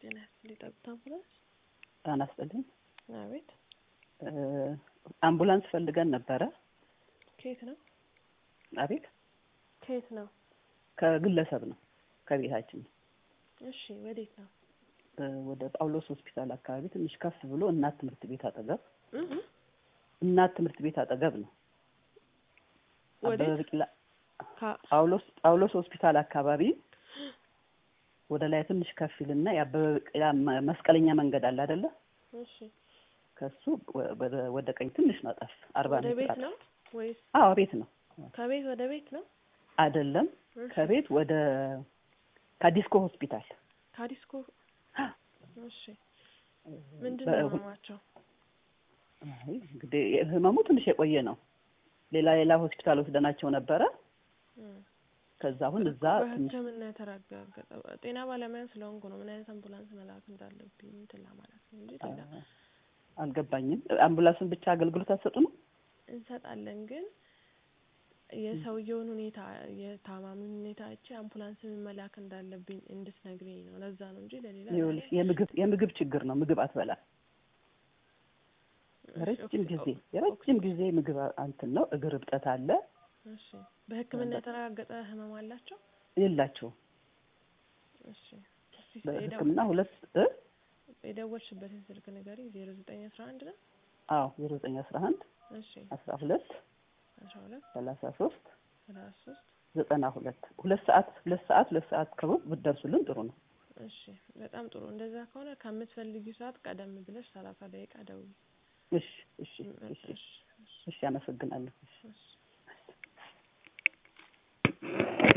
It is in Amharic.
ጤና ይስጥልኝ። ጠብታ አምቡላንስ። ጤና ይስጥልኝ። አቤት። አምቡላንስ ፈልገን ነበረ። ከየት ነው? አቤት። ከየት ነው? ከግለሰብ ነው፣ ከቤታችን ነው። እሺ፣ ወዴት ነው? ወደ ጳውሎስ ሆስፒታል አካባቢ ትንሽ ከፍ ብሎ እናት ትምህርት ቤት አጠገብ እህ እናት ትምህርት ቤት አጠገብ ነው። ወዴት? አበበ ቢቂላ ካ- ጳውሎስ ጳውሎስ ሆስፒታል አካባቢ ወደ ላይ ትንሽ ከፍ ይልና የአበበ ቢቂላ መ- መስቀለኛ መንገድ አለ አይደለ? እሺ። ከሱ ወ- ወደ- ወደ ቀኝ ትንሽ ነው ጠፍ አርባ ወደ ሜትር ቤት አጠፍ። ነው ወይስ አዎ ቤት ነው ከቤት ወደ ቤት ነው? አይደለም። እሺ። ከቤት ወደ ከዲስኮ ሆስፒታል ካዲስኮ። እሺ። ምንድን በ- ነው ህመማቸው? አይ እንግዲህ ህመሙ ትንሽ የቆየ ነው። ሌላ ሌላ ሆስፒታል ወስደናቸው ነበረ። እም። ከዛ አሁን እዛ ትንሽ በሕክምና የተረጋገጠ ጤና ባለሙያ ስለሆንኩ ነው ምን አይነት አምቡላንስ መላክ እንዳለብኝ እንትን ለማለት ነው እንጂ ሌላ አ- አልገባኝም። አምቡላንስን ብቻ አገልግሎት አትሰጡ ነው? እንሰጣለን ግን የሰውየውን ሁኔታ የታማሚውን ሁኔታ አይቼ አምቡላንስ ምን መላክ እንዳለብኝ እንድትነግሪኝ ነው። ለዛ ነው እንጂ ለሌላ ይኸውልሽ የምግብ የምግብ ችግር ነው። ምግብ አትበላም። ረጅም ኦክ- ጊዜ ኦክ- የረጅም ጊዜ ምግብ እንትን ነው። እግር እብጠት አለ። እሺ በሕክምና የተረጋገጠ ህመም አላቸው? የላቸውም። እሺ እስቲ በሕክምና ሁለት እ የደወልሽበትን ስልክ ንገሪኝ። ዜሮ ዘጠኝ አስራ አንድ ነው። አዎ ዜሮ ዘጠኝ አስራ አንድ እሺ አስራ ሁለት አስራ ሁለት ሰላሳ ሶስት ሰላሳ ሶስት ዘጠና ሁለት ሁለት ሰዓት ሁለት ሰዓት ሁለት ሰዓት ከሩብ ብትደርሱልን ጥሩ ነው። እሺ በጣም ጥሩ። እንደዛ ከሆነ ከምትፈልጊው ሰዓት ቀደም ብለሽ ሰላሳ ደቂቃ ደውዪ። እሺ እሺ እሺ እሺ እሺ አመሰግናለሁ። እሺ